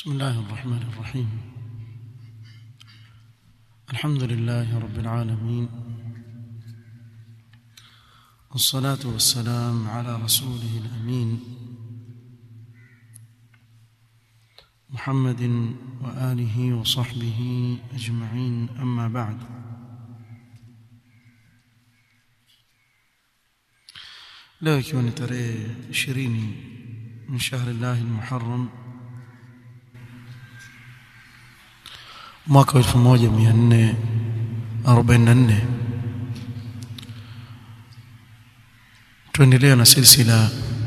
بسم الله الرحمن الرحيم الحمد لله رب العالمين والصلاة والسلام على رسوله الأمين محمد وآله وصحبه أجمعين أما بعد leo ikiwa ni tarehe ishirini min shahri llahi lmuharram mwaka wa elfu moja mia nne arobaini na nne tuendelea na silsila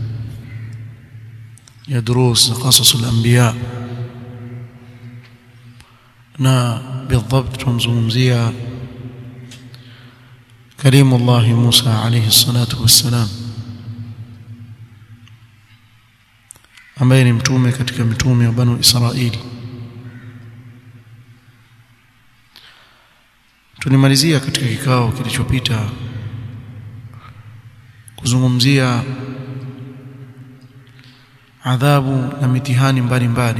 ya durus za qasas al-anbiya na بالضبط tunamzungumzia kalimu Allah Musa alayhi salatu wassalam ambaye ni mtume katika mitume wa banu Israili tulimalizia katika kikao kilichopita kuzungumzia adhabu na mitihani mbalimbali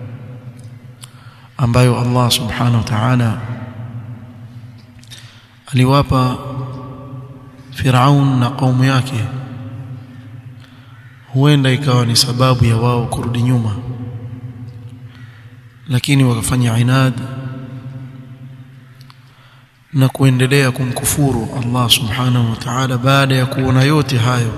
ambayo Allah subhanahu wa ta'ala aliwapa Firaun na kaumu yake huenda ikawa ni sababu ya wao kurudi nyuma lakini wakafanya inad na kuendelea kumkufuru Allah subhanahu wa ta'ala baada ya kuona yote hayo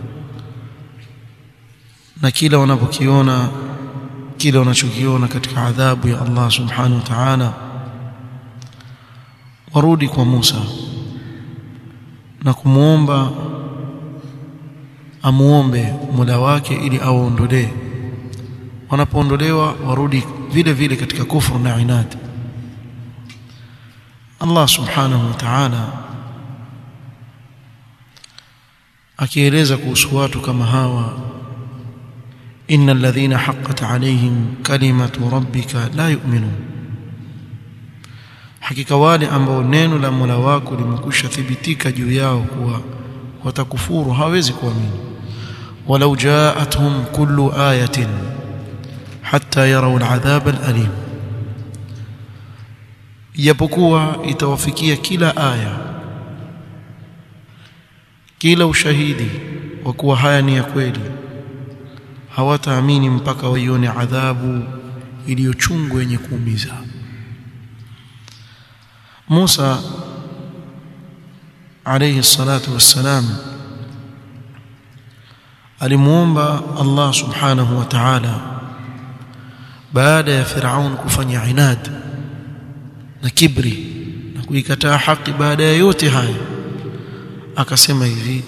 na kila wanapokiona kile wanachokiona katika adhabu ya Allah subhanahu wa ta'ala warudi kwa Musa na kumuomba amuombe Mola wake ili awaondolee wanapoondolewa warudi vile vile katika kufru na inad Allah subhanahu wa ta'ala akieleza kuhusu watu kama hawa innal ladhina haqqat alayhim kalimatu rabbika la yu'minun hakika wale ambao neno la Mola wako limekwisha thibitika juu yao kuwa watakufuru hawezi kuamini walau ja'atuhum kullu ayatin hatta yaraw al'adhab al'alim ijapokuwa itawafikia kila aya kila ushahidi wa kuwa haya ni ya kweli hawataamini mpaka waione adhabu iliyochungu yenye kuumiza Musa alayhi salatu wassalam alimuomba Allah subhanahu wa ta'ala baada ya Firaun kufanya inad na kibri na kuikataa haki baada ya yote haya akasema hivi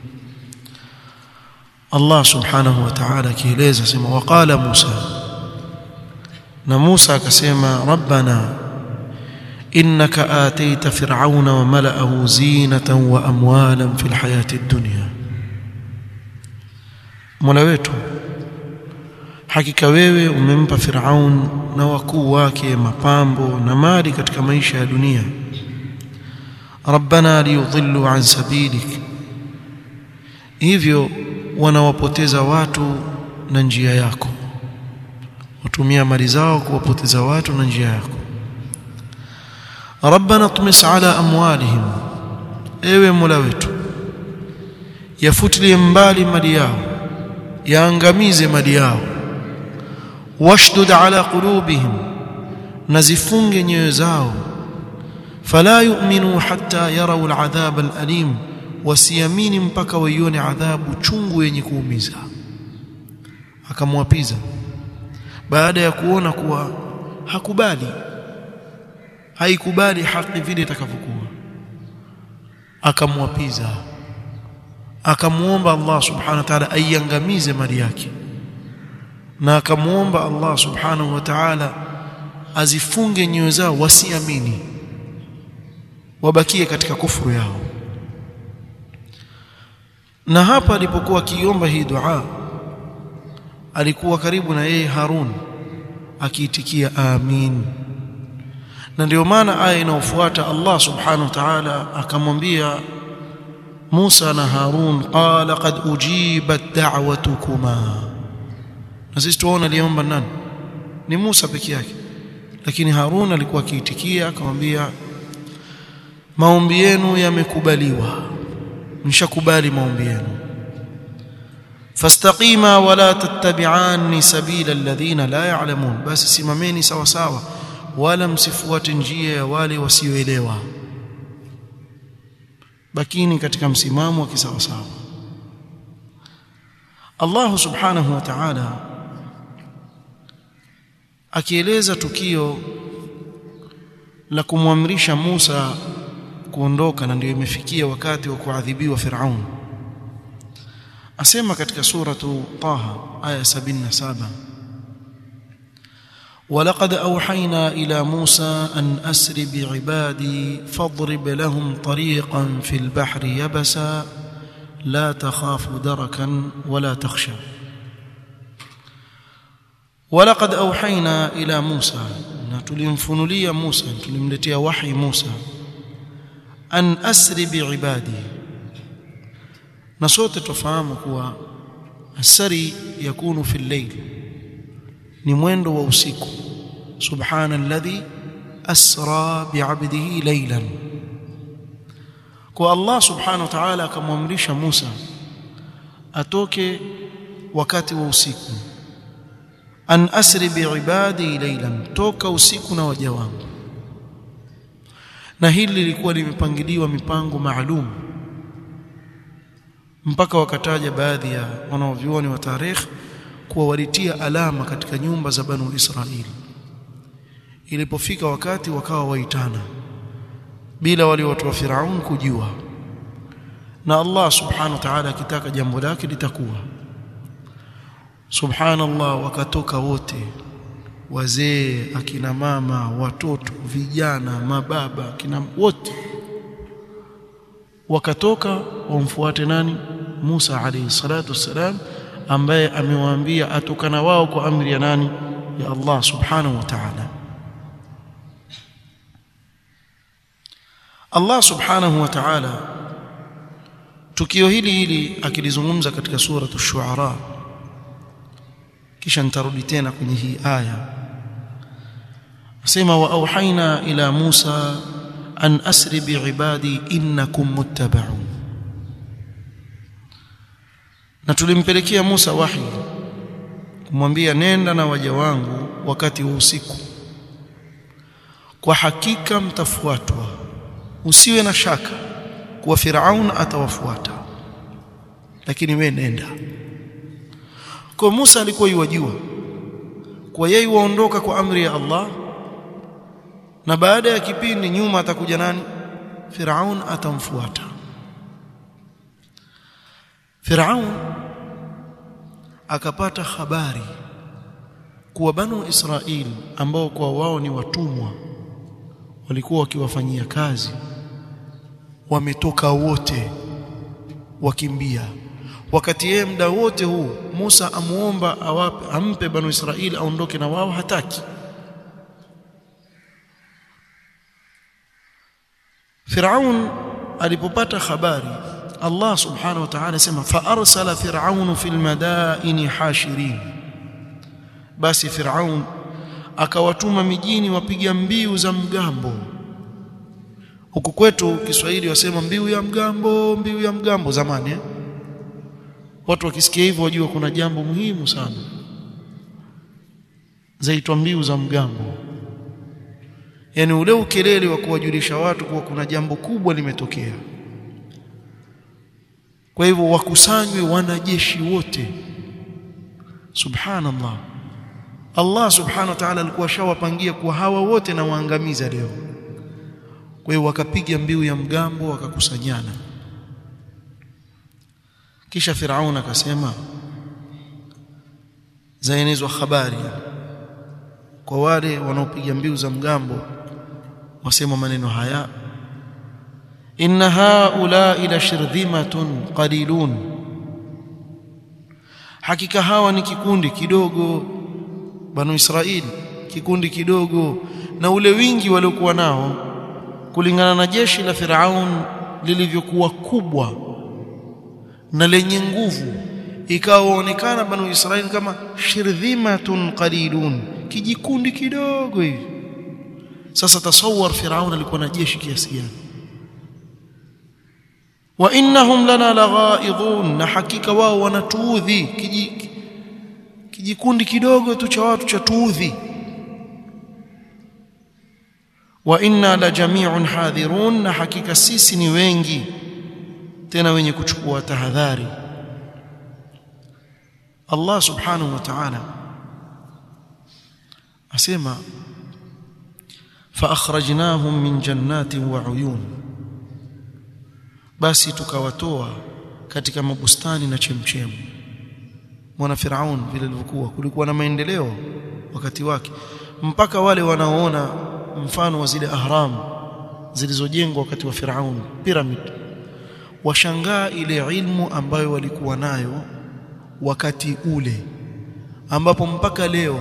Allah subhanahu wa ta'ala kieleza sema waqala Musa na Musa akasema rabbana innaka ataita fir'auna wa mala'ahu zinatan wa amwalan fil hayati ad-dunya Mola wetu hakika wewe umempa Firaun na wakuu wake mapambo na mali katika maisha ya dunia Rabbana liyudhillu an sabilik hivyo wanawapoteza watu na njia yako watumia mali zao kuwapoteza watu na njia yako Rabbana tumis ala amwalihim ewe Mola wetu yafutilie mbali mali yao yaangamize mali yao washdud ala qulubihim nazifunge nyoyo zao fala yu'minu hatta yarau al'adhab al'alim wasiamini mpaka waione adhabu chungu yenye kuumiza akamwapiza baada ya kuona kuwa hakubali haikubali haki vile itakavyokuwa akamwapiza akamuomba Allah subhanahu wa ta'ala aiangamize mali yake na akamuomba Allah subhanahu wa ta'ala azifunge nyoyo zao wasiamini wabakie katika kufuru yao na hapa alipokuwa akiomba hii dua alikuwa karibu na yeye Harun akiitikia amin na ndio maana aya inayofuata Allah subhanahu wa ta'ala akamwambia Musa na Harun qala qad ujibat da'watukuma na sisi tuona aliomba nani ni Musa peke yake lakini Harun alikuwa akiitikia akamwambia maombi yenu yamekubaliwa mshakubali maombi yenu fastaqima wala tattabi'ani sabila alladhina la ya'lamun basi simameni sawa sawa wala msifuate njia ya wale wasioelewa bakini katika msimamo wa kisawa sawa Allah subhanahu wa ta'ala akieleza tukio la kumwamrisha Musa kuondoka na ndio imefikia wakati wa kuadhibiwa Firaun asema katika suratu Taha aya 77 ولقد أوحينا إلى موسى أن أسر بعبادي فاضرب لهم طريقا في البحر يبسا لا تخاف دركا ولا تخشى ولقد أوحينا إلى موسى tulimfunulia Musa tulimletea wahi Musa an asri biibadi na sote tufahamu kuwa asari yakunu fi al-layl ni mwendo wa usiku subhana alladhi asra bi'abdihi laylan kwa Allah subhanahu wa ta'ala akamwamrisha Musa atoke wakati wa usiku an asri biibadi laylan toka usiku na waja wangu na hili lilikuwa limepangiliwa mipango maalum mpaka wakataja baadhi ya wanaovyuoni wa tarikh kuwa walitia alama katika nyumba za Banu Israili ilipofika wakati wakawa waitana bila wale watu wa Firaun kujua na Allah subhanahu wa ta'ala akitaka jambo lake litakuwa subhanallah wakatoka wote wazee akina mama watoto vijana mababa akina wote wakatoka wamfuate nani Musa alayhi salatu wassalam ambaye amewaambia atokana wao kwa amri ya nani ya Allah subhanahu wa ta'ala Allah subhanahu wa ta'ala tukio hili hili akilizungumza katika sura ash-shu'ara kisha nitarudi tena kwenye hii aya asema wa auhaina ila Musa an asri biibadi innakum muttaba'un na tulimpelekea Musa wahi kumwambia nenda na waja wangu wakati wa usiku kwa hakika mtafuatwa usiwe na shaka kuwa Firaun atawafuata lakini we nenda kwa Musa alikuwa yuwajua kwa yeye waondoka kwa amri ya Allah na baada ya kipindi nyuma atakuja nani Firaun atamfuata Firaun akapata habari kuwa Banu Israili ambao kwa wao ni watumwa walikuwa wakiwafanyia kazi wametoka wote wakimbia wakati yeye muda wote huu Musa amuomba awape ampe Banu Israili aondoke na wao hataki Firaun alipopata habari Allah subhanahu wa ta'ala sema fa arsala fir'aun fil madaini hashirin basi Firaun akawatuma mijini wapiga mbiu za mgambo huku kwetu Kiswahili wasema mbiu ya mgambo mbiu ya mgambo zamani eh? watu wakisikia hivyo wajua kuna jambo muhimu sana zaitwa mbiu za mgambo yani ule ukelele wa kuwajulisha watu kuwa kuna jambo kubwa limetokea kwa hivyo wakusanywe wanajeshi wote subhanallah Allah subhanahu wa ta'ala alikuwa shawapangia kuwa hawa wote na waangamiza leo kwa hiyo wakapiga mbiu ya mgambo wakakusanyana kisha Firaun akasema zaenezwa habari kwa wale wanaopiga mbiu za mgambo wasema maneno haya inna haula ila shirdhimatun qalilun hakika hawa ni kikundi kidogo banu israeli kikundi kidogo na ule wingi waliokuwa nao kulingana na jeshi la Firaun lilivyokuwa kubwa na lenye nguvu ikawaonekana banu Israeli kama shirdhimatun qalilun kijikundi kidogo hivi sasa tasawwar Firaun alikuwa na jeshi kiasi gani wa innahum lana laghaidhun na hakika wao wanatuudhi kiji kijikundi kidogo tu cha watu cha tuudhi wa inna la jami'un hadhirun na hakika sisi ni wengi tena wenye kuchukua tahadhari Allah subhanahu wa ta'ala asema fa akhrajnahum min jannatin wa uyun basi tukawatoa katika mabustani na chemchemu mwana Firaun vile ilivyokuwa kulikuwa na maendeleo wakati wake mpaka wale wanaoona mfano wa zile ahram zilizojengwa wakati wa Firaun pyramid washangaa ile ilmu ambayo walikuwa nayo wakati ule ambapo mpaka leo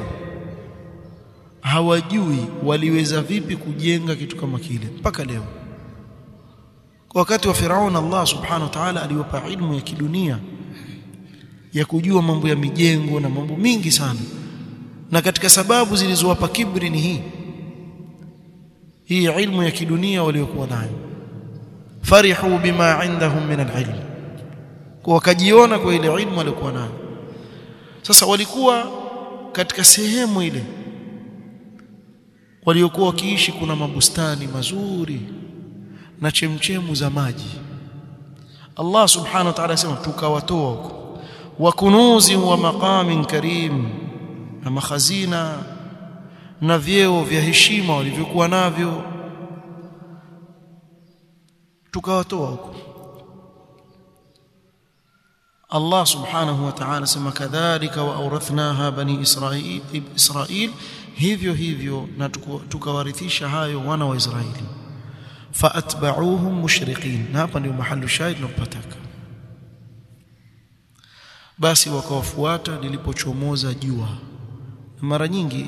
hawajui waliweza vipi kujenga kitu kama kile mpaka leo kwa wakati wa Firaun Allah subhanahu wa ta'ala aliwapa ilmu ya kidunia ya kujua mambo ya mijengo na mambo mingi sana na katika sababu zilizowapa kibri ni hii hii ilmu ya kidunia waliokuwa nayo farihu bima indahum min alilm kwa wakajiona kwa ile ilmu waliokuwa nayo sasa walikuwa katika sehemu ile waliokuwa wakiishi kuna mabustani mazuri na chemchemu za maji Allah subhanahu wa ta'ala asema tukawatoa huko wa kunuzi wa maqamin karim na makhazina na vyeo vya heshima walivyokuwa navyo tukawatoa huko Allah subhanahu wa ta'ala sema kadhalika wa awrathnaha bani israil israil hivyo hivyo na tukawarithisha hayo wana wa Israeli faatba'uhum mushriqin na hapa ndio mahali shahid tunapataka basi wakawafuata lilipochomoza jua na mara nyingi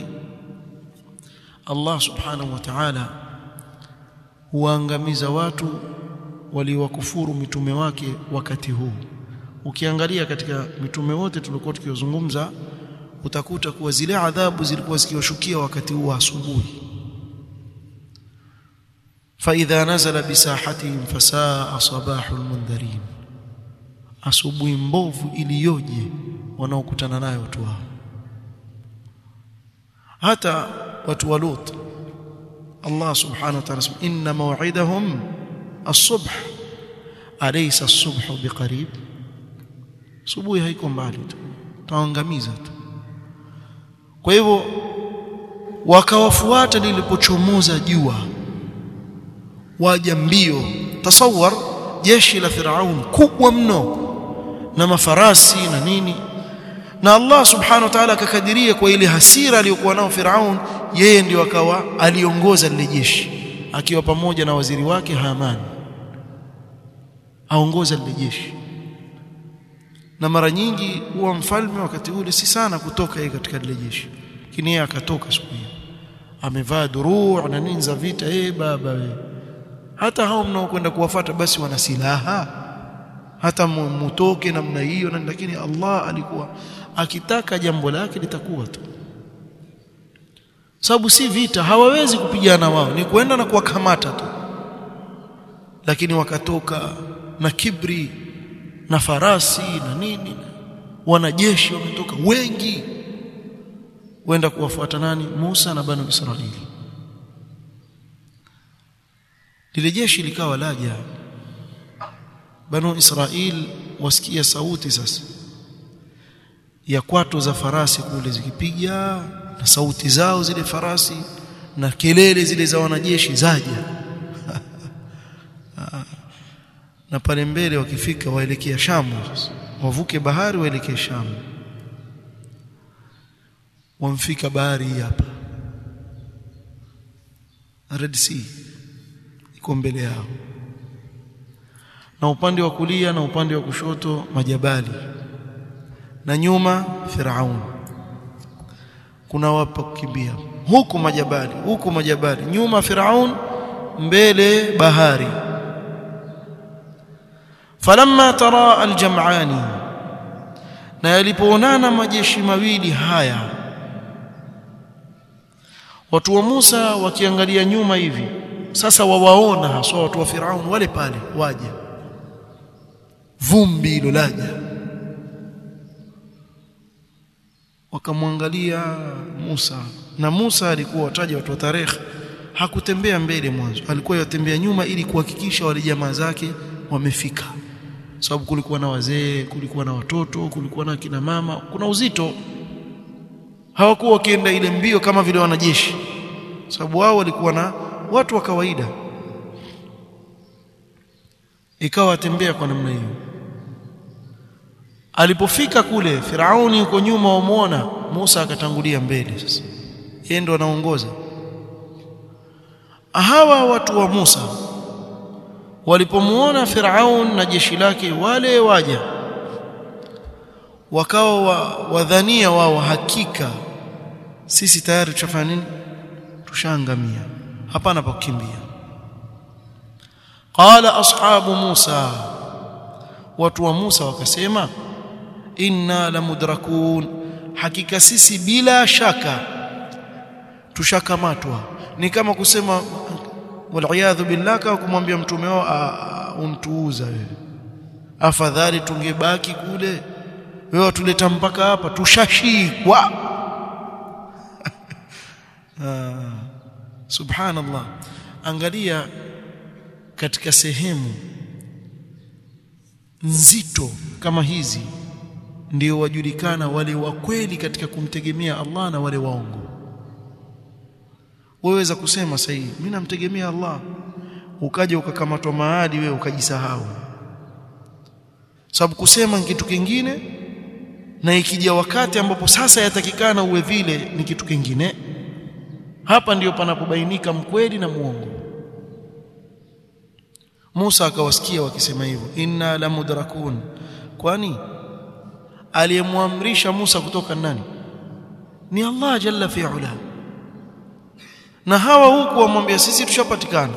Allah subhanahu wa ta'ala huangamiza watu waliowakufuru mitume wake wakati huu ukiangalia katika mitume wote tulikuwa tukiozungumza utakuta kuwa zile adhabu zilikuwa zikiwashukia wakati huu wa asubuhi فإذا نزل بساحتهم فساء صباح المنذرين asubuhi mbovu iliyoje wanaokutana nayo watu hao hata watu wa Lut Allah subhanahu wa ta'ala inna maw'idahum as-subh alaysa as-subhu biqarib subuhi haiko mbali tu taangamiza tu kwa hivyo wakawafuata lilipochomoza jua waja mbio tasawwar jeshi la Firaun kubwa mno na mafarasi na nini na Allah subhanahu wa ta'ala akakadiria kwa ile hasira aliyokuwa nao Firaun yeye ndio akawa aliongoza lile jeshi akiwa pamoja na waziri wake Haman aongoza lile jeshi na mara nyingi huwa mfalme wakati ule si sana kutoka yeye katika lile jeshi lakini yeye akatoka siku hiyo amevaa duruu na nini za vita eh baba wewe hata hao mnaokwenda kuwafata basi wana silaha hata mutoke namna hiyo na lakini Allah alikuwa akitaka jambo lake litakuwa tu sababu si vita hawawezi kupigana wao ni kwenda na kuwakamata tu lakini wakatoka na kibri na farasi na nini wanajeshi wametoka wengi wenda kuwafuata nani Musa na banu Israili lile jeshi likawa laja banu Israil wasikia sauti sasa ya kwato za farasi kule zikipiga na sauti zao zile farasi na kelele zile za wanajeshi zaja na pale mbele wakifika waelekea Shamu wavuke bahari waelekee Shamu wamfika bahari hii hapa Red Sea iko mbele yao na upande wa kulia na upande wa kushoto majabali na nyuma Firaun kuna wapa kukimbia huku majabali huku majabali nyuma Firaun mbele bahari falamma tara aljam'ani na yalipoonana majeshi mawili haya watu wa Musa wakiangalia nyuma hivi sasa wawaona haswa watu wa Firaun wale pale waja vumbi hilo laja wakamwangalia Musa na Musa alikuwa wataja watu wa tarehe hakutembea mbele mwanzo alikuwa yatembea nyuma ili kuhakikisha wale jamaa zake wamefika sababu kulikuwa na wazee kulikuwa na watoto kulikuwa na kina mama kuna uzito hawakuwa wakienda ile mbio kama vile wanajeshi sababu wao walikuwa na watu wa kawaida ikawa atembea kwa namna hiyo alipofika kule Firauni yuko nyuma wamuona Musa akatangulia mbele sasa yeye ndo anaongoza hawa watu wa Musa walipomuona Firaun na jeshi lake wale waja wakawa wa, wadhania wao hakika sisi tayari tushafanya nini tushaangamia hapana pa kukimbia qala ashabu Musa watu wa Musa wakasema inna lamudrakun hakika sisi bila shaka tushakamatwa ni kama kusema waliyadhu billah kwa kumwambia mtume wao untuuza wewe afadhali tungebaki kule wewe watuleta mpaka hapa tushashikwa subhanallah angalia katika sehemu nzito kama hizi ndio wajulikana wale wa kweli katika kumtegemea Allah na wale waongo waweza kusema sahihi mimi namtegemea Allah ukaja ukakamatwa maadi wewe ukajisahau sababu kusema kitu kingine na ikija wakati ambapo sasa yatakikana uwe vile ni kitu kingine hapa ndiyo panapobainika mkweli na muongo Musa akawasikia wakisema hivyo inna la mudrakun kwani aliyemwamrisha Musa kutoka nani ni Allah jalla fi'ala na hawa huku wamwambia sisi tushapatikana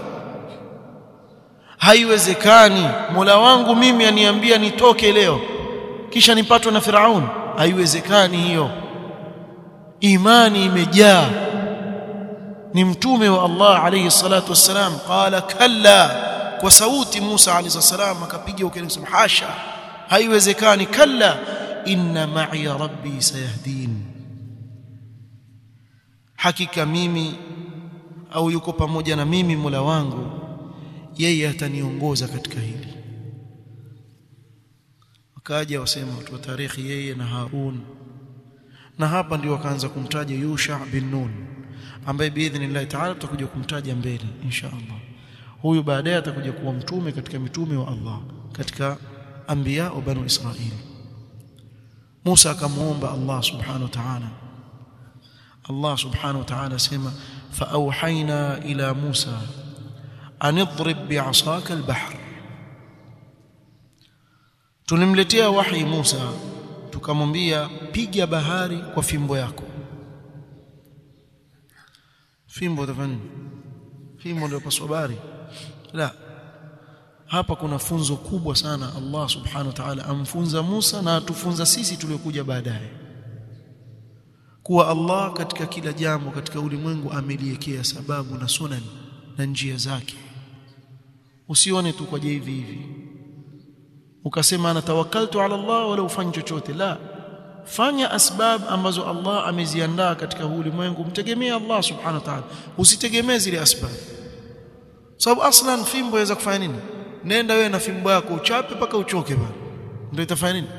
haiwezekani Mola wangu mimi aniambia nitoke leo kisha nipatwe na Firaun haiwezekani hiyo imani imejaa ni mtume wa Allah alayhi salatu wassalam qala kalla kwa sauti Musa alayhi salam akapiga ukeni kusema hasha haiwezekani kalla inna ma'i rabbi sayahdin hakika mimi au yuko pamoja na mimi Mola wangu yeye ataniongoza katika hili wakaja wasema watu wa tarikhi yeye na Harun na hapa ndio wakaanza kumtaja Yusha bin Nun ambaye biidhnillah ta'ala tutakuja kumtaja mbele insha Allah huyu baadaye atakuja kuwa mtume katika mitume wa Allah katika anbiya wa banu Israili Musa akamuomba Allah subhanahu wa ta'ala Allah subhanahu wa ta'ala sema فأوحينا إلى موسى أن اضرب بعصاك البحر tulimletea wahi Musa tukamwambia piga bahari kwa fimbo yako fimbo tafani fimbo ndio paswa bahari la hapa kuna funzo kubwa sana Allah subhanahu wa ta'ala amfunza Musa na atufunza sisi tuliokuja baadaye kuwa Allah katika kila jambo katika ulimwengu ameliwekea sababu na sunan na njia zake usione tu kwa hivi hivi ukasema ana tawakkaltu ala Allah wala ufanye chochote la fanya asbab ambazo Allah ameziandaa katika huu ulimwengu mtegemee Allah subhanahu wa ta'ala usitegemee zile asbab sababu aslan fimbo yaweza kufanya nini nenda wewe na fimbo yako uchape mpaka uchoke bana ndio itafanya nini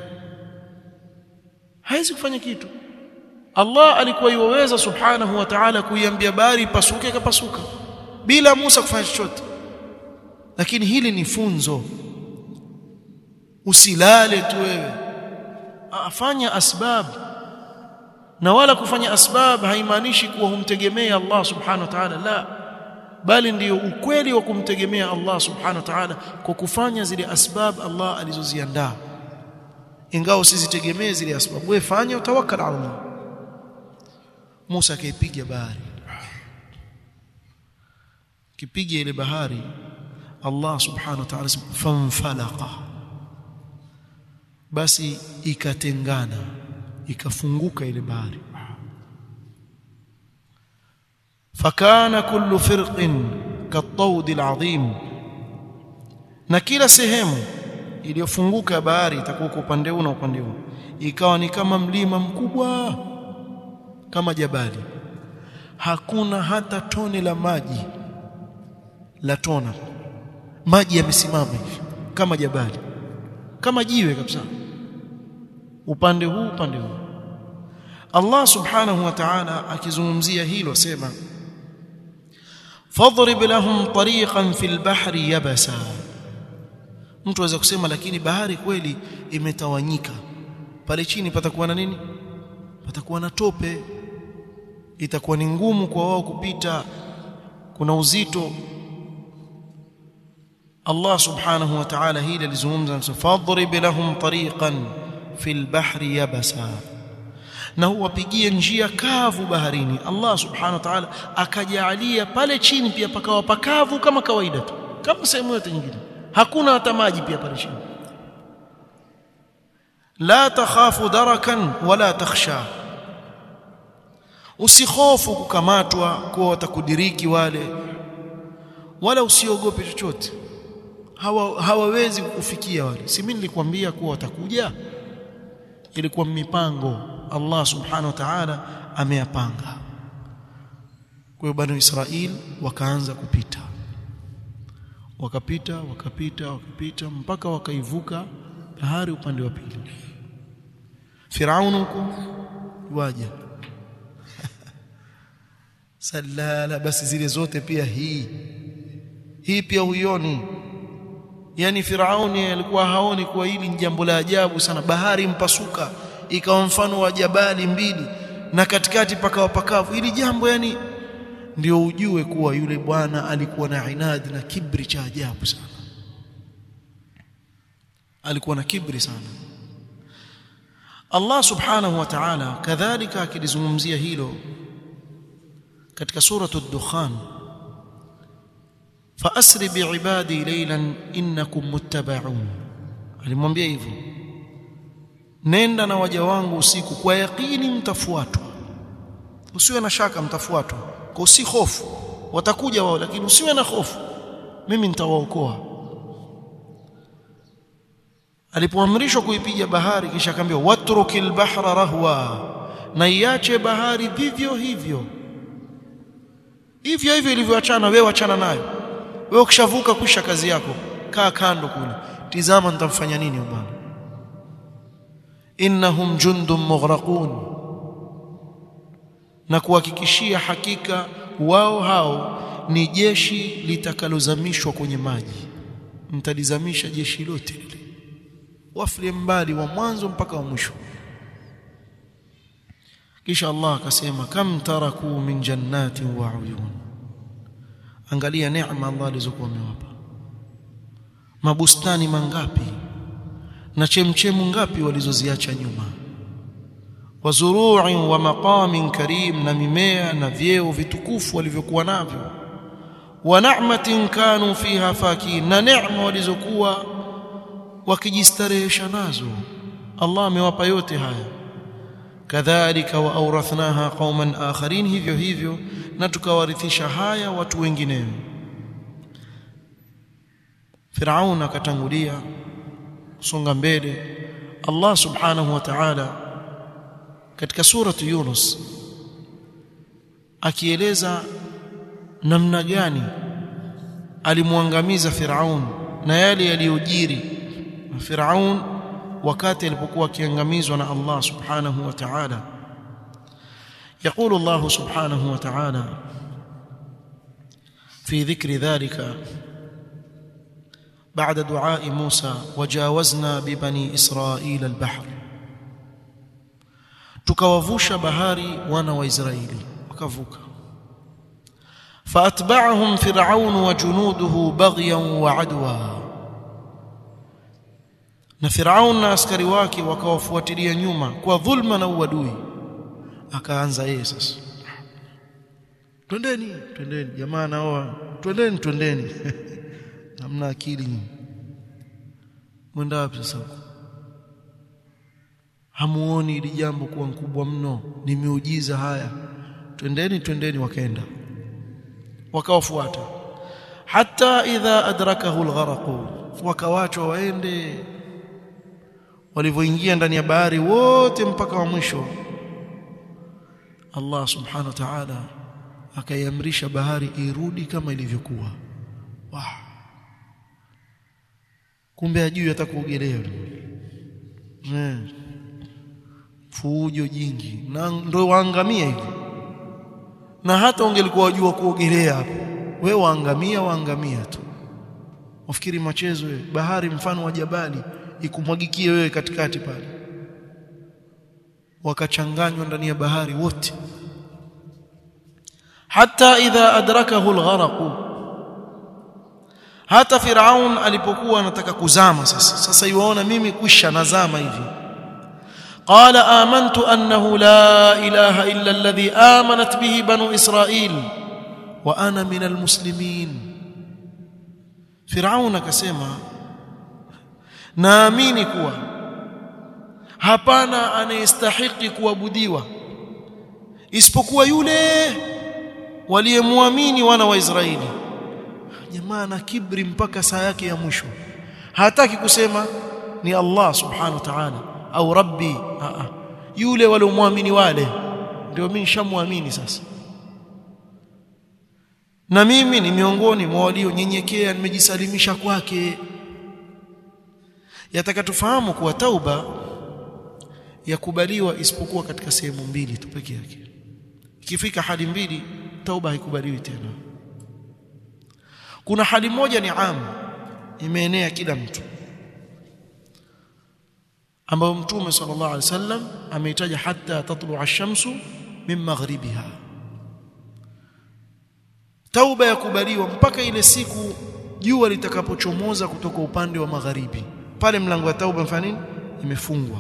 haizi kufanya kitu Allah alikuwa yuweza subhanahu wa ta'ala kuiambia bahari pasuke kapasuka bila Musa kufanya chochote lakini hili ni funzo usilale tu wewe afanya asbab na wala kufanya asbab haimaanishi kuwa humtegemea Allah subhanahu wa ta'ala la bali ndiyo ukweli wa kumtegemea Allah subhanahu wa ta'ala kwa kufanya zile asbab Allah alizoziandaa ingawa usizitegemee zile asbab wewe fanya utawakkal ala Allah Musa akaipiga bahari kipiga ile bahari Allah subhanahu wa ta'ala famfalaqa basi ikatengana ikafunguka ile bahari fakana kullu firqin katawd alazim na kila sehemu iliyofunguka bahari itakuwa kwa upande huu na upande huu ikawa ni kama mlima mkubwa kama jabali hakuna hata tone la maji la tona maji yamesimama hivi kama jabali kama jiwe kabisa upande huu upande huu Allah subhanahu wa ta'ala akizungumzia hilo sema fadrib lahum tariqan fil bahri yabasa mtu aweza kusema lakini bahari kweli imetawanyika pale chini patakuwa na nini patakuwa na tope itakuwa ni ngumu kwa wao kupita kuna uzito Allah subhanahu wa ta'ala hili alizungumza fadrib lahum tariqan fil bahri yabasa na huwapigie njia kavu baharini Allah subhanahu wa ta'ala akajalia pale chini pia pakawa pakavu kama kawaida tu kama sehemu yote nyingine hakuna hata maji pia pale chini la takhafu darakan wala takhsha usikhofu kukamatwa kuwa watakudiriki wale wala usiogope chochote hawa hawawezi kukufikia wale si mimi nilikwambia kuwa watakuja ilikuwa mipango Allah subhanahu wa ta'ala ameyapanga kwa hiyo bani Israel wakaanza kupita wakapita wakapita wakapita mpaka wakaivuka bahari upande wa pili Firaun huko waja salala basi zile zote pia hii hii pia huioni yani Firauni alikuwa haoni kuwa hili ni jambo la ajabu sana bahari mpasuka ikawa mfano wa jabali mbili na katikati pakawa pakavu ili jambo yani ndio ujue kuwa yule bwana alikuwa na inadi na kibri cha ajabu sana alikuwa na kibri sana Allah subhanahu wa ta'ala kadhalika akilizungumzia hilo katika suratu ad-dukhan faasri biibadi laylan innakum muttaba'un alimwambia hivyo nenda na waja wangu usiku kwa yakini mtafuatwa usiwe na shaka mtafuatwa kwa usi hofu watakuja wao lakini usiwe na hofu mimi nitawaokoa alipoamrishwa kuipiga bahari kisha akaambiwa watrukil bahra rahwa na iache bahari vivyo hivyo hivyo hivyo ilivyoachana wewe achana nayo wewe ukishavuka kusha kazi yako kaa kando kule tizama nitamfanya nini bwana innahum jundum mughraqun na kuhakikishia hakika wao hao ni jeshi litakalozamishwa kwenye maji mtalizamisha jeshi lote lile wafle mbali wa mwanzo mpaka wa mwisho kisha Allah akasema kam taraku min jannatin wa uyun angalia neema Allah alizokuwa amewapa mabustani mangapi na chemchemu ngapi walizoziacha nyuma wazuru'in wa maqamin karim na mimea na vyeo vitukufu walivyokuwa navyo wa na'matin kanu fiha fakin na neema walizokuwa wakijistarehesha nazo Allah amewapa yote haya kadhalika wa awrathnaha qauman akharin hivyo hivyo na tukawarithisha haya watu wengineo Firaun akatangulia songa mbele Allah subhanahu wa ta'ala katika suratu Yunus akieleza namna gani alimwangamiza Firaun na yale yaliyojiri Firaun wakati alipokuwa akiangamizwa na Allah subhanahu wa ta'ala يقول الله سبحانه وتعالى في ذكر ذلك بعد دعاء موسى وجاوزنا ببني إسرائيل البحر tukawavusha bahari wana wa Israeli wakavuka فاتبعهم فرعون وجنوده بغيا وعدوا na Firaun na askari wake wakawafuatilia nyuma kwa dhulma na uadui akaanza yeye sasa twendeni twendeni jamaa nao twendeni twendeni hamna akili mwenda wapi sasa hamuoni ili jambo kuwa mkubwa mno ni miujiza haya twendeni twendeni wakaenda wakawafuata hatta idha adrakahu algharaq wakawachwa waende walivyoingia ndani ya bahari wote mpaka wa mwisho Allah subhanahu wa ta'ala akaiamrisha bahari irudi kama ilivyokuwa wow. kumbe ajui hata kuogelea eh fujo jingi na ndio waangamia hivi na hata ungelikuwa wajua kuogelea hapo wewe waangamia waangamia tu ufikiri machezo wewe bahari mfano wa jabali ikumwagikie wewe katikati pale wakachanganywa ndani ya bahari wote hata idha adrakahu algharaq hata firaun alipokuwa anataka kuzama sasa sasa yuaona mimi kwisha nazama hivi قال آمنت أنه لا إله إلا الذي آمنت به بنو إسرائيل وأنا من المسلمين فرعون كسيما naamini kuwa hapana anayestahiki kuabudiwa isipokuwa yule waliyemwamini wana wa Israeli jamaa na kibri mpaka saa yake ya mwisho hataki kusema ni Allah subhanahu wa ta'ala au rabbi a yule waliomwamini wale ndio mimi nishamwamini sasa na mimi ni miongoni mwa walionyenyekea nimejisalimisha kwake yataka tufahamu kuwa tauba yakubaliwa isipokuwa katika sehemu mbili tu peke yake ikifika hali mbili tauba haikubaliwi tena kuna hali moja ni amu imeenea kila mtu ambayo mtume sallallahu alaihi wasallam ameitaja hatta tatlu ash-shamsu min maghribiha tauba yakubaliwa mpaka ile siku jua litakapochomoza kutoka upande wa magharibi pale mlango wa tauba mfano nini imefungwa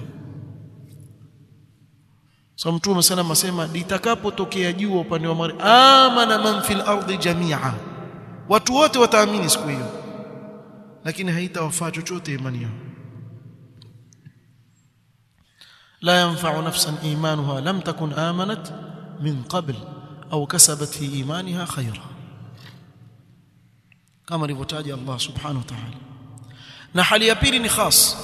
so mtume sana asema litakapotokea jua upande wa magharibi amana man fil ardi jamia watu wote wataamini siku hiyo lakini haitawafaa chochote imani yao لا ينفع نفسا ايمانها لم تكن امنت من قبل او كسبت في ايمانها خيرا كما alivyotaja Allah subhanahu wa ta'ala na hali ya pili ni khas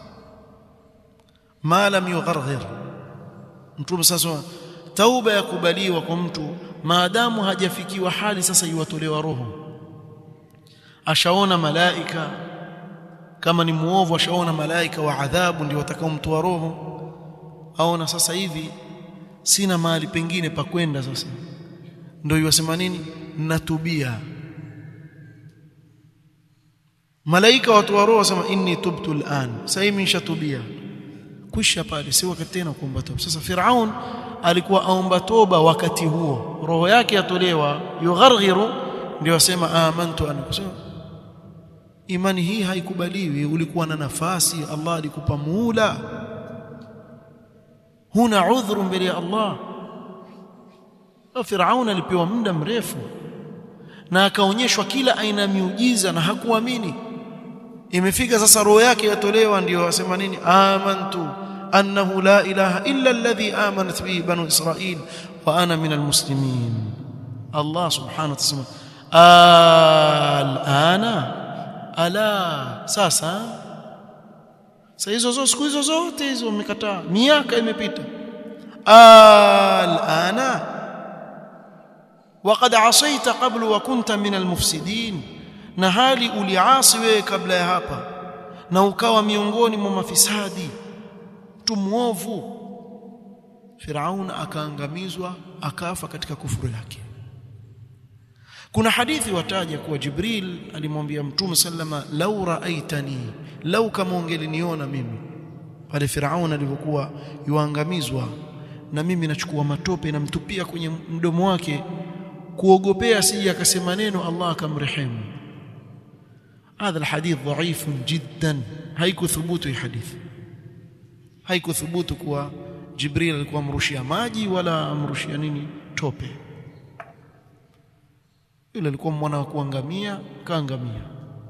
ma lam yugharghir mtume sasa tauba yakubaliwa kwa mtu maadamu hajafikiwa hali sasa iwatolewa roho ashaona malaika kama ni muovu ashaona malaika wa adhabu ndio watakaomtoa roho aona sasa hivi sina mahali pengine pa kwenda sasa ndio yasema nini natubia malaika watu wa roho wasema inni tubtu al'an sasa hivi nishatubia kwisha pale si wakati tena kuomba toba sasa firaun alikuwa aomba toba wakati huo roho yake yatolewa yugharghiru ndio wasema amantu an kusema imani hii haikubaliwi ulikuwa na nafasi Allah alikupa muula huna udhuru mbele ya Allah Firaun alipewa muda mrefu na akaonyeshwa kila aina ya miujiza na hakuamini imefika sasa roho yake yatolewa ndio wasema nini amantu annahu la ilaha illa alladhi amanat bihi banu israil wa ana min almuslimin Allah subhanahu wa ta'ala alana ala sasa sasa hizo zote siku hizo zote hizo umekataa miaka imepita alana وقد عصيت قبل وكنت من المفسدين na hali uliasi wewe kabla ya hapa na ukawa miongoni mwa mafisadi mtu muovu Firaun akaangamizwa akafa katika kufuru yake kuna hadithi wataja kuwa Jibril alimwambia Mtume sallama lau raaitani lau kama ungeliniona mimi pale Firaun alivyokuwa yuangamizwa na mimi nachukua matope namtupia kwenye mdomo wake kuogopea sije akasema neno Allah akamrehemu هذا الحديث ضعيف جدا haikuthubutu hii hadithi haikuthubutu kuwa Jibril alikuwa amrushia maji wala amrushia nini tope yule alikuwa mwana wa kuangamia kaangamia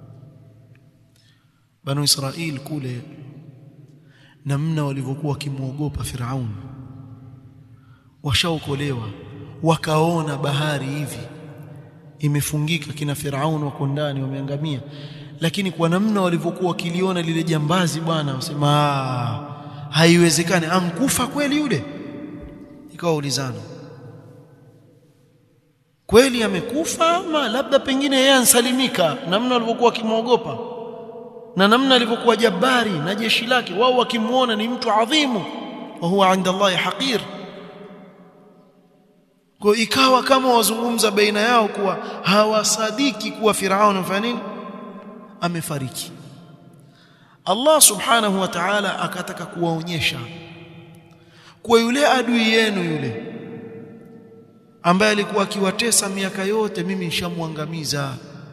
Banu Israil kule namna walivyokuwa wakimwogopa Firaun washaokolewa wakaona bahari hivi imefungika kina Firaun wako ndani wameangamia lakini kwa namna walivyokuwa wakiliona lile jambazi bwana wasema haiwezekani ankufa kweli yule ikawa ulizana kweli amekufa ama labda pengine yeye ansalimika namna walivyokuwa wakimwogopa na namna alivyokuwa jabari na jeshi lake wao wakimuona ni mtu adhimu wa huwa inda Allah haqir kwa ikawa kama wazungumza baina yao kuwa hawasadiki kuwa Firaun amefanya nini amefariki Allah subhanahu wa ta'ala akataka kuwaonyesha kwa yule adui yenu yule ambaye alikuwa akiwatesa miaka yote mimi nishamwangamiza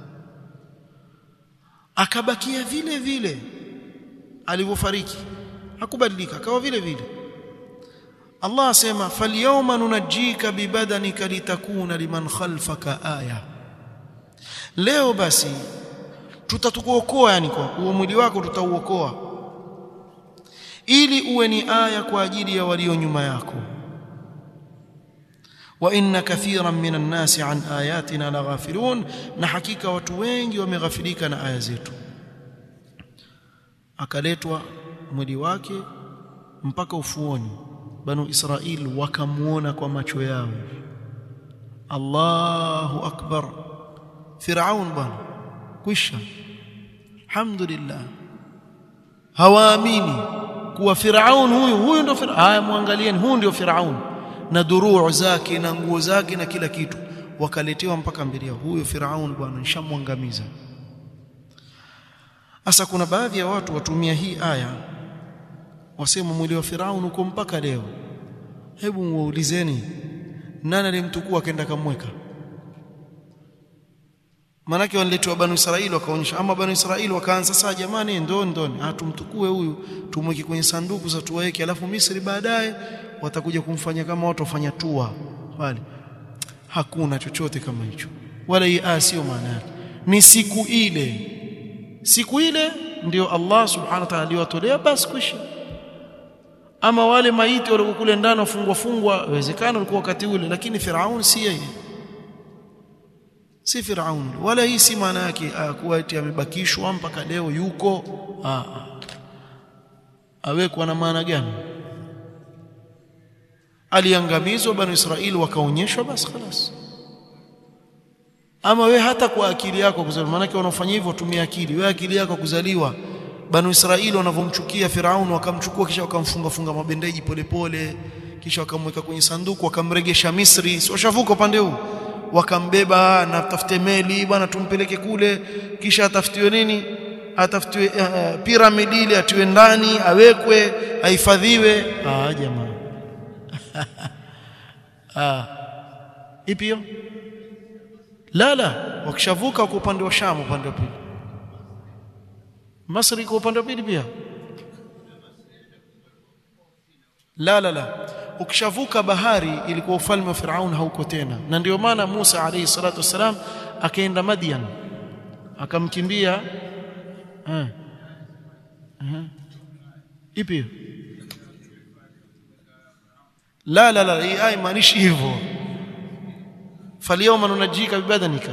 akabakia vile vile alivyofariki hakubadilika akawa vile vile Allah asema falyawma nunajjika bibadanika litakuna liman khalfaka aya leo basi tutatukuokoa yani kwa huo mwili wako tutauokoa ili uwe ni aya kwa ajili ya walio nyuma yako wa inna kathiran minan nasi an ayatina laghafilun na hakika watu wengi wameghafilika na aya zetu akaletwa mwili wake mpaka ufuoni banu israil wakamuona kwa macho yao Allahu akbar Firaun bwana kwisha alhamdulillah hawaamini kuwa Firaun huyu huyu ndio Firaun haya muangalieni huyu ndio Firaun na duruu zake na nguo zake na kila kitu wakaletewa mpaka mbele yao huyu Firaun bwana nishamwangamiza Sasa kuna baadhi ya watu watumia hii aya wasema mwili wa Firaun uko mpaka leo. Hebu muulizeni nani alimtukua akaenda kamweka? Manake waniletewa Banu Israili wakaonyesha, ama Banu Israili wakaanza sasa, jamani, ndoni ndoni, ah, tumtukue huyu tumweke kwenye sanduku za tuweke, alafu Misri baadaye watakuja kumfanya kama watu wafanya tua pale. Hakuna chochote kama hicho, wala hii aya sio maana yake. Ni siku ile, siku ile ndio Allah subhanahu wa ta'ala aliwatolea, basi kwisha. Ama wale maiti walikuwa kule ndani wafungwa fungwa, inawezekana walikuwa wakati ule, lakini Firaun si yeye si Firaun wala hii si maana yake kuwa eti amebakishwa mpaka leo yuko ah, awekwa na maana gani? Aliangamizwa Banu Israili wakaonyeshwa, basi khalas. Ama we hata kwa akili yako kuzaliwa, maanake wanaofanya hivyo watumia akili. We akili yako kuzaliwa, Banu Israili wanavyomchukia Firaun, wakamchukua kisha wakamfunga funga mabendeji polepole, kisha wakamweka kwenye sanduku, wakamregesha Misri, si washavuka upande huu wakambeba na tafute meli bwana, tumpeleke kule, kisha atafutiwe nini, atafutiwe uh, piramidi ile, atiwe ndani, awekwe, ahifadhiwe. Ah, jamaa ah, ipi hiyo? La, la, wakishavuka kwa upande wa Shamu, upande wa pili. Masri kwa upande wa pili pia. La, la, la ukishavuka bahari ilikuwa ufalme wa Firaun hauko tena, na ndio maana Musa alayhi salatu wassalam akaenda Madian akamkimbia. eh eh ipi hiyo? La, la, la, hii aya maanishi hivyo. falyawma nunajjika bibadanika,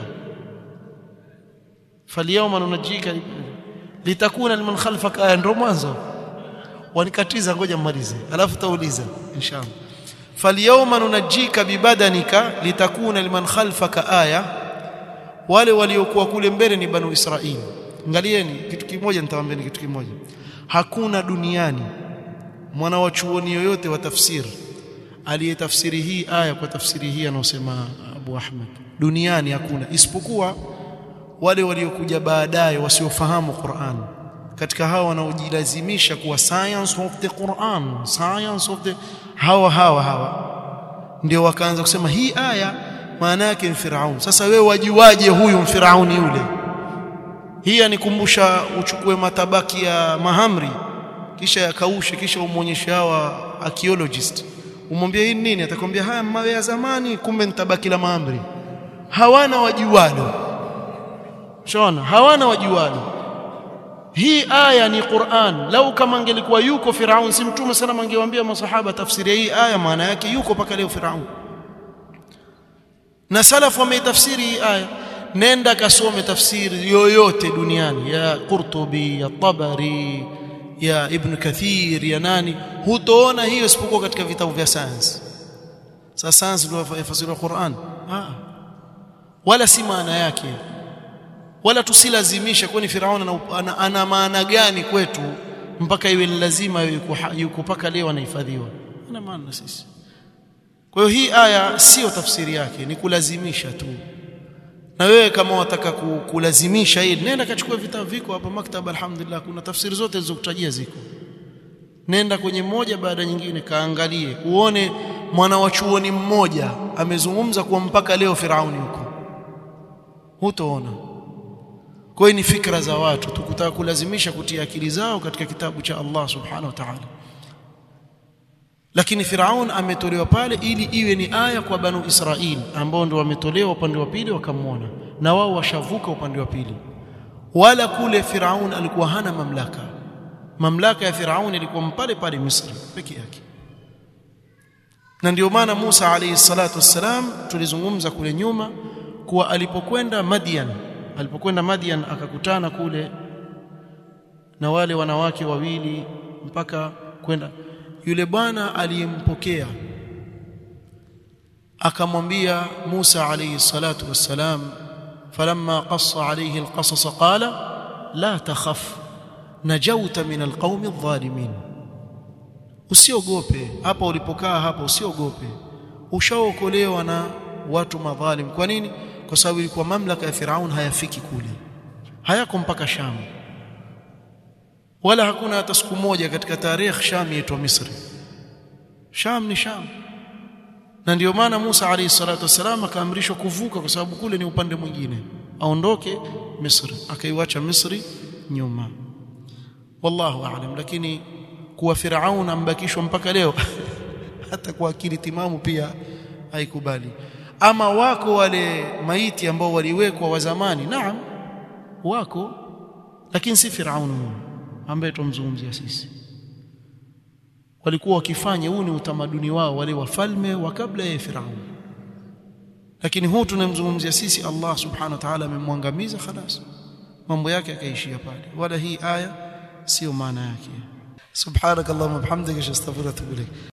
falyawma nunajjika litakuna liman khalfaka aya, ndio mwanzo wanikatiza ngoja mmalize, alafu tauliza inshallah. falyawma nunajjika bibadanika litakuna liman khalfaka aya, wale waliokuwa kule mbele ni banu Israili. Angalieni kitu kimoja, nitawaambieni kitu kimoja. Hakuna duniani mwana wa chuoni yoyote wa tafsiri aliyetafsiri hii aya kwa tafsiri hii anaosema Abu Ahmad, duniani hakuna, isipokuwa wale waliokuja baadaye wasiofahamu Qur'an katika hawa wanaojilazimisha kuwa science of the Quran, science of the hawa hawa hawa ndio wakaanza kusema hii aya maana yake ni Firaun. Sasa wewe wajuaje huyu mfirauni yule? Hii anikumbusha uchukue matabaki ya mahamri kisha yakaushe, kisha umwonyeshe hawa archaeologist, umwambie hii nini, atakwambia haya mawe ya zamani, kumbe ni tabaki la mahamri. Hawana wajualo, shona, hawana wajualo hii aya ni Qur'an. Lau kama angelikuwa yuko Firaun, si Mtume sana angewaambia masahaba tafsiri ya hii aya, maana yake yuko mpaka leo Firaun, na salafu wameitafsiri hii aya. nenda kasome tafsiri yoyote duniani ya Qurtubi ya Tabari ya Ibn Kathir ya nani hutoona hiyo isipokuwa katika vitabu vya sayansi sasa sayansi ndio yafasiri Qur'an ah wala si maana yake wala tusilazimisha kwani Firauni ana, ana, ana maana gani kwetu mpaka iwe ni lazima yuko, yuko paka leo anahifadhiwa ana maana sisi kwa hiyo hii aya sio tafsiri yake ni kulazimisha tu na wewe kama wataka kulazimisha hili nenda kachukua vitabu viko hapa maktaba alhamdulillah kuna tafsiri zote zilizokutajia ziko nenda kwenye moja baada nyingine kaangalie uone mwana wa chuoni mmoja amezungumza kuwa mpaka leo Firauni huko hutoona kwa hiyo ni fikra za watu tukutaka kulazimisha kutia akili zao katika kitabu cha Allah subhanahu wa ta'ala lakini Firaun ametolewa pale ili iwe ni aya kwa banu Israil ambao ndio wametolewa upande wa pili wakamwona na wao washavuka upande wa pili wala kule Firaun alikuwa hana mamlaka mamlaka ya Firaun ilikuwa pale pale Misri peke yake na ndio maana Musa alayhi salatu wassalam tulizungumza kule nyuma kuwa alipokwenda Madian alipokwenda Madian akakutana kule na wale wanawake wawili mpaka kwenda yule bwana aliyempokea akamwambia Musa alayhi salatu wassalam falamma qassa alayhi alqasas qala la takhaf najauta min alqaumi adh-dhalimin usiogope hapa ulipokaa hapa usiogope ushaokolewa na watu madhalim kwa nini kwa sababu ilikuwa mamlaka ya Firaun hayafiki kule hayako mpaka Sham wala hakuna hata siku moja katika tarehe Sham yaitwa Misri Sham ni Sham na ndio maana Musa alayhi salatu wasalam akaamrishwa kuvuka kwa sababu kule ni upande mwingine aondoke Misri akaiwacha Misri nyuma wallahu aalam lakini kuwa Firaun ambakishwa mpaka leo hata kwa akili timamu pia haikubali ama wako wale maiti ambao waliwekwa wa zamani naam wako lakini si Firaun ambaye tumzungumzia sisi walikuwa wakifanya huu ni utamaduni wao wale wafalme wa kabla ya Firaun lakini huu tunamzungumzia sisi Allah subhanahu wa ta'ala amemwangamiza khalas mambo yake akaishia pale wala hii aya sio maana yake subhanakallahumma bihamdika astaghfiruka wa atubu ilayk